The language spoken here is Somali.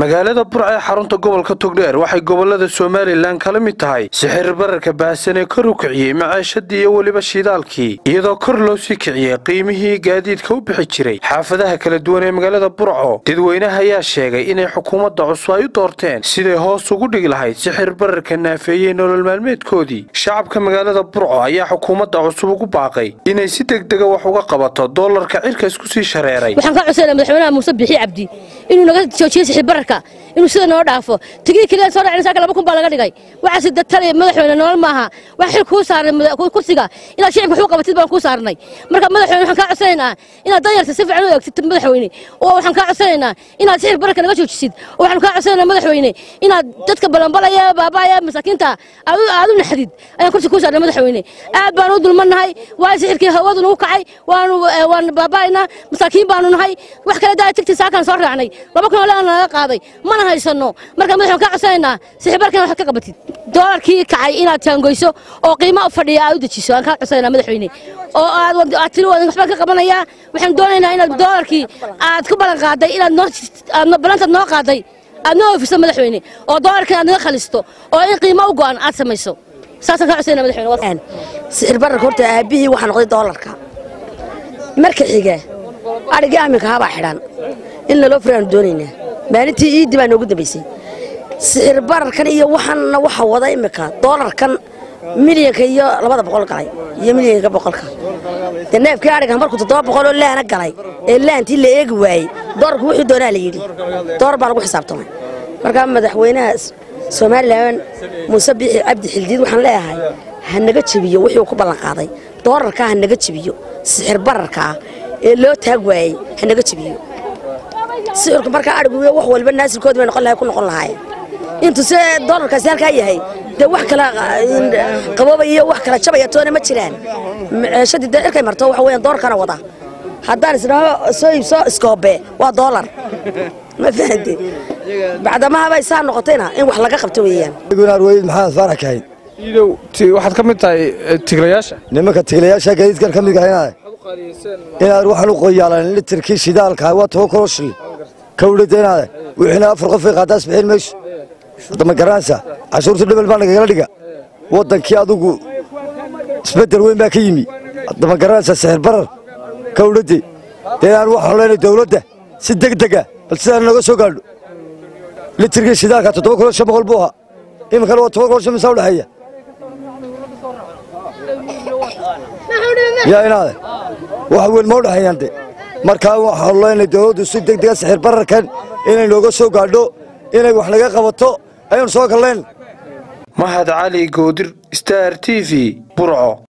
magaalada burca ee xarunta gobolka togdheer waxay gobolada somalilan kala mid tahay sixir bararka baahsan ee kor u kiciyey macaashadii iyo weliba shidaalkii iyadoo kor loo sii kiciyey qiimihii gaadiidka u bixi jiray xaafadaha kala duwan ee magaalada burco dadweynaha ayaa sheegay inay xukuumadda cusub ay u doorteen siday hoos ugu dhigi lahayd sixir bararka naafeeyey nolol maalmeedkoodii shacabka magaalada burco ayaa xukuumadda cusub ugu baaqay inay si degdega wax uga qabato doolarka cirka isku sii shareeray waxaan ka codsanaa madaxweynaha muuse bixi cabdi inuu naga joojiyo sixir bararka inuu sida noo dhaafo tigii keliya soo dhacin saaka laba kun baa laga dhigay waxaasi datale madaxweyne nolol maaha wax xil kuu saaran kursiga inaad shicibka waxu qabatid baan kuu saarnay marka madaxweyne waxaan kaa codsanaynaa inaad danyarta si fiican u eegtid madaxweyne oo waxaan kaa codsanaynaa inaad sixir bararka naga joojisid oo waxaan kaa codsanaynaa madaxweyne inaad dadka balanbalaya baabaya masaakiinta aad u naxdid ayaan kursi kuu saarnay madaxweyne aad baan u dulmannahay waa sixirkii hawadu nagu kacay waanu waan baabaa'aynaa masaakiin baanu nahay wax kale daa tigtii saakaan soo raacnay laba kun oo leana naga qaaday mana haysanno marka madaxweyne kaa codsanaynaa sixirbarkan waxaad ka qabatid doolarkii kacay inaad taangoyso oo qiimo fadhiya aad u dejiso aan kaa codsanaynaa madaxweyne oo aad aad tiri wadan waxbaan ka qabanayaa waxaan doonaynaa inaad doolarkii aad ku ballan qaaday inaad noo aad ballantaad noo qaaday aad noo oofiso madaxweyne oo doolarkan aad naga khalisto oo in qiimo u go'an aad samayso saasaan kaa codsanayna madaxweyne sixir bararka horta aabihii waxaa noqday doolarka marka xiga adhigii aminka habaa xidhan in laloo furaanu doonaynaa maalintii iiddi baa noogu dambaysay sixir bararkan iyo waxaanna waxa wada imika doolarkan milyanka iyo labada boqol galay iyo milyanka boqolka dee neefkii adhiga markuu toddoba boqol oo laana galay ee laantii la eegi waayey doolarku wuxuu doonaa la yidhi doolar baa lagu xisaabtamay markaa madaxweynaha somalilan muuse biixi cabdi xildiid waxaan leeyahay ha naga jebiyo wixii ku ballanqaaday doolarkaa ha naga jebiyo sixir bararkaa ee loo taag waayey ha naga jebiyo sixirku markaa adhigu wax walba naasilkoodi bay noqon lahay ku noqon lahaayeen intuu se doolarkaasi halkaa yahay dee wax kala qabooba iyo wax kala jabaya toona ma jiraan meeshadii dee cirkay marto waxa weeyaan doolarkana wada haddaan isdhaho soo iibso iskoobe waa doolar ma fahante bacdamahaba saa noqotayna in wax laga qabto weeyaan arweyd maxamed faarax kahayd iidow waxaad ka mid tahay tiglayaasha nimanka tiglayaasha gaadiidkan ka mid ahay inaad waxaan u qoyaalan litirkii shidaalka waa toban kilo shil kawdhada inaade wixiina afar qofay qaadaas bixin mayso dama garanaysa cashuurta dhebel baa nagagala dhiga waddankii adugu isbeddel weyn baa ka yimi dama garanaysa sixir barar kawdhade dee aan waxaan leenay dawladda si degdega bal sidaan nooga soo gaadho litirkii shidaalka toddoba kilo shan boqol buu ahaa iminkana waa toban kilo shan misaa udhexeeya yaa inaade wax weyn ma udhexeeyaan de markaa waxaanu leenahay dawladdu si degdega sixir bararkan inay nooga soo gaadho inay wax naga qabato ayaanu soo galleen mahad cali goodir star t v burco